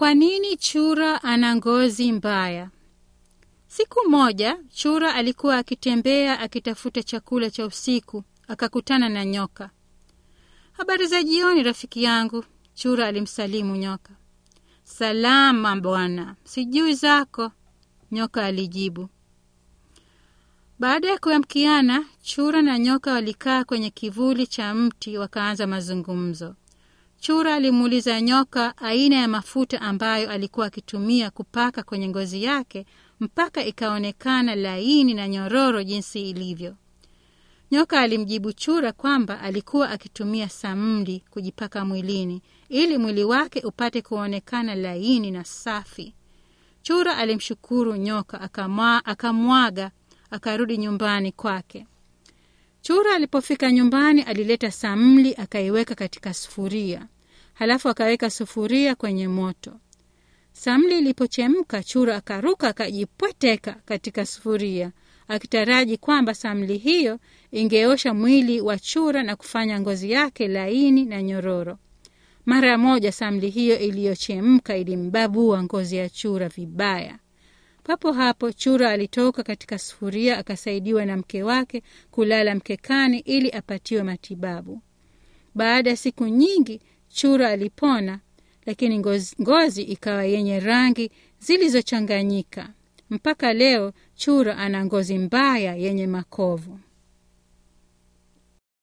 Kwa nini chura ana ngozi mbaya? Siku moja chura alikuwa akitembea akitafuta chakula cha usiku, akakutana na nyoka. Habari za jioni, rafiki yangu, chura alimsalimu nyoka. Salama bwana, sijui zako, nyoka alijibu. Baada ya kuamkiana, chura na nyoka walikaa kwenye kivuli cha mti wakaanza mazungumzo. Chura alimuuliza nyoka aina ya mafuta ambayo alikuwa akitumia kupaka kwenye ngozi yake mpaka ikaonekana laini na nyororo jinsi ilivyo. Nyoka alimjibu chura kwamba alikuwa akitumia samli kujipaka mwilini ili mwili wake upate kuonekana laini na safi. Chura alimshukuru nyoka, akamwa, akamwaga akarudi nyumbani kwake. Chura alipofika nyumbani, alileta samli akaiweka katika sufuria, halafu akaweka sufuria kwenye moto. Samli ilipochemka, chura akaruka akajipweteka katika sufuria, akitaraji kwamba samli hiyo ingeosha mwili wa chura na kufanya ngozi yake laini na nyororo. Mara moja samli hiyo iliyochemka ilimbabua ngozi ya chura vibaya. Papo hapo chura alitoka katika sufuria akasaidiwa na mke wake kulala mkekani ili apatiwe matibabu. Baada ya siku nyingi chura alipona, lakini ngozi, ngozi ikawa yenye rangi zilizochanganyika. Mpaka leo chura ana ngozi mbaya yenye makovu.